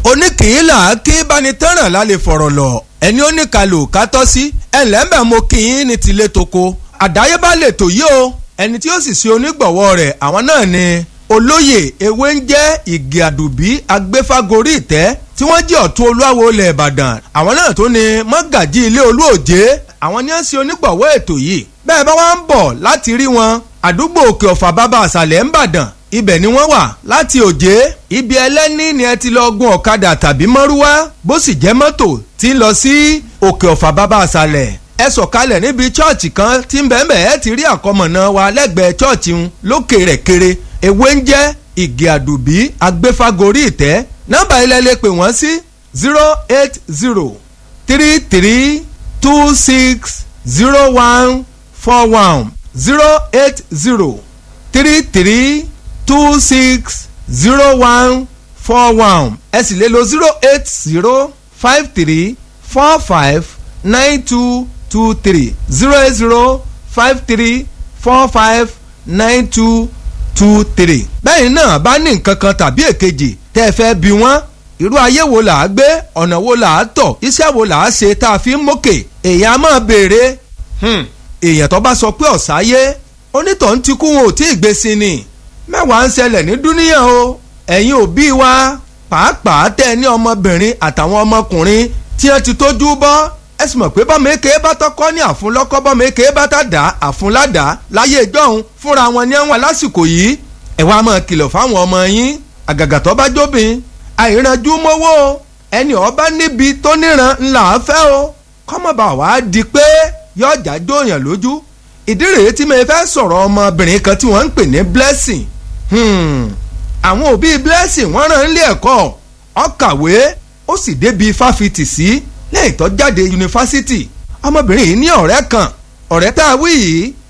oníkìílà kí bánitẹ́ràn lálẹ́ fọ̀rọ̀ lọ ẹni ó ní kalò kátọ́ sí ẹ̀ńlẹ́mbẹ̀ mo kì í ní tilé toko àdáyébá lè tò yí o ẹni tí ó sì ṣe onígbọ̀wọ́ rẹ̀ àwọn náà ni olóyè ewé ń jẹ́ ìgè àdùbí agbéfágorí ìtẹ́ tí wọ́n jẹ́ ọ̀tún olúwawo ilẹ̀ ìbàdàn àwọn náà tó ni mọ́gàjí ilé olúòjé àwọn ni ó ń ṣe onígbọ̀wọ́ ètò yìí bẹ́ẹ̀ bá wá ń bọ̀ láti rí wọn àdúgbò òkè ọ̀fà bàbá àṣàlẹ̀ ń bàdàn ibẹ̀ ni wọ́n wà láti òjé ibi ẹlẹ́ni ni ẹ ti lọ gun ọ̀kadà tàbí mọ́rúwá bó sì jẹ́ mọ́tò tí ń lọ sí òkè ọ̀fà bàbá àṣàlẹ̀ ẹ sọ̀kalẹ̀ níbi chọ́ọ̀chì kan tí ń bẹ̀ẹ̀bẹ̀ ẹ ti rí àkọmọ̀nà wa lẹ́gbẹ̀ẹ́ chọ́ọ̀chì ń lókè rẹ̀ kéré ewé ń jẹ́ ìgè àdùbí agbéfágorí ìtẹ́ nọ́mbà ilẹ̀ lè pè wọ́n sí zero eight zero three three two six zero one four one zero eight zero three three two six zero one four one ẹ sì lè lo zero eight zero five three four five nine two two three zero eight zero five three four five nine two two three. bẹ́ẹ̀ náà bá ní nǹkan kan tàbí èkejì tẹ́ ẹ fẹ́ bí wọ́n irú ayé wo là á gbé ọ̀nà wo là á tọ̀ iṣẹ́ wo là á ṣe tá a fi ń mókè èèyàn á máa béèrè èèyàn tó bá sọ pé ọ̀sáyé onítọ̀hún ti kú wọn ò tí ì gbé sí ni mẹ́wàá ń ṣẹlẹ̀ ní dúníyàn o ẹ̀yin òbí wa pàápàá tẹ́ ẹ ní ọmọbìnrin àtàwọn ọmọkùnrin tí wọ́n ti tójú bọ́ ẹ sì mọ̀ pé bọ́mọ èké bá tọ́kọ́ ní àfúnlọ́kọ́ bọ́mọ èké bá tà dá àfúnládá láyé ìjọ́hun fúnra wọn ní ẹ̀wọ̀n lásìkò yìí ẹ wá máa kìlọ̀ fáwọn ọmọ yín àgàgà tó bá jóbin àìrànjú mọ́wọ́ ẹni ọba níbi tó níran ńlá fẹ́ o kọ́mọba wàá di pé yọjà jóyàn lójú ìdí rèé tí mo fẹ́ sọ̀rọ̀ ọmọbìnrin kan tí wọ́n ń pè ní blessing àwọn òbí blessing wọ́n rán ilé ẹ̀kọ́ ó kàwé ó sì débi fáfitì sí lẹ́yìn tó jáde yunifásitì ọmọbìnrin yìí ní ọ̀rẹ́ kan ọ̀rẹ́ tá a wí yìí